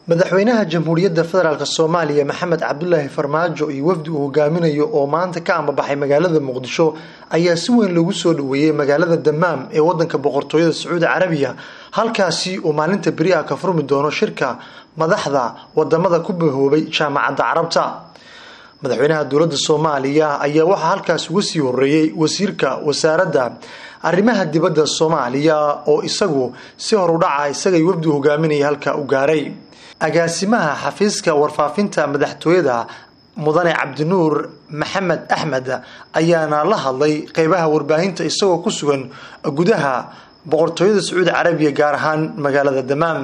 madaxweynaha jamhuuriyadda federaalk soomaaliya maxamed cabdulaahi farmaajo iyo wafdi uu hogaaminayo oo maanta ka ambabaxay magaalada muqdisho ayaa si weyn loogu soo dhaweeyey magaalada damaam ee wadanka boqortooyada sacuudi carabiya halkaasi uu maalinta beri ah ka furmi doono shirka madaxda wadamada ku bahoobay jaamacadda carabta madaxweynaha dowladda soomaaliya ayaa waxaa halkaas uga sii horeeyey wasiirka wasaaradda arrimaha dibadda soomaaliya oo isagu si horudhaca isagay wafdi hogaaminaya halka u gaaray agaasimaha xafiiska warfaafinta madaxtooyada mudane cabdinuur maxamed axmed ayaana la hadlay qeybaha warbaahinta isagoo ku sugan gudaha boqortooyada sacuudi carabiya gaar ahaan magaalada damaam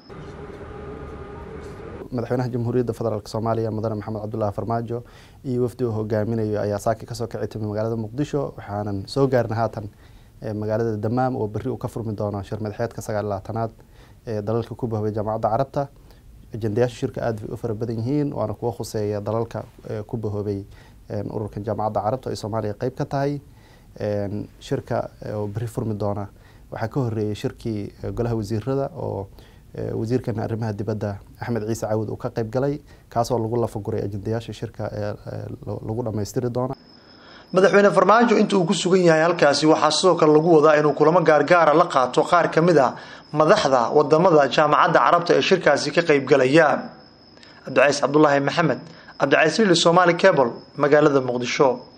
madaxweynaha jamhuuriyadda federaalk soomaaliya mudane maxamed cabdulaahi farmaajo iyo wafdi uu hogaaminayo ayaa saaki kasoo kici timay magaalada muqdisho waxaanan soo gaarna haatan magaalada damaam oo berri uu ka furmi doono shir madaxeedka sagaal labaatanaad ee dalalka ku bahobay jaamacadda carabta ajendayaasha shirka aada bay u fara badan yihiin waana kuwa khuseeya dalalka ku bahoobay ururkan jaamacadda carabta ay soomaaliya qeyb ka tahay shirka oo berri furmi doona waxaa ka horeeyey shirkii golaha wasiirada oo wasiirkan arrimaha dibadda axmed ciise cawud uu ka qeyb galay kaasoo lagu lafaguray ajendayaasha shirka lagu dhammaystiri doona madaxweyne farmaajo inta uu ku sugan yahay halkaasi waxaa sidoo kale lagu wadaa inuu kulamo gaargaara la qaato qaar ka mid a madaxda wadamada jaamacadda carabta ee shirkaasi ka qeybgalaya cabdicays cabdulaahi maxamed cabdicays lili somaali cable magaalada muqdisho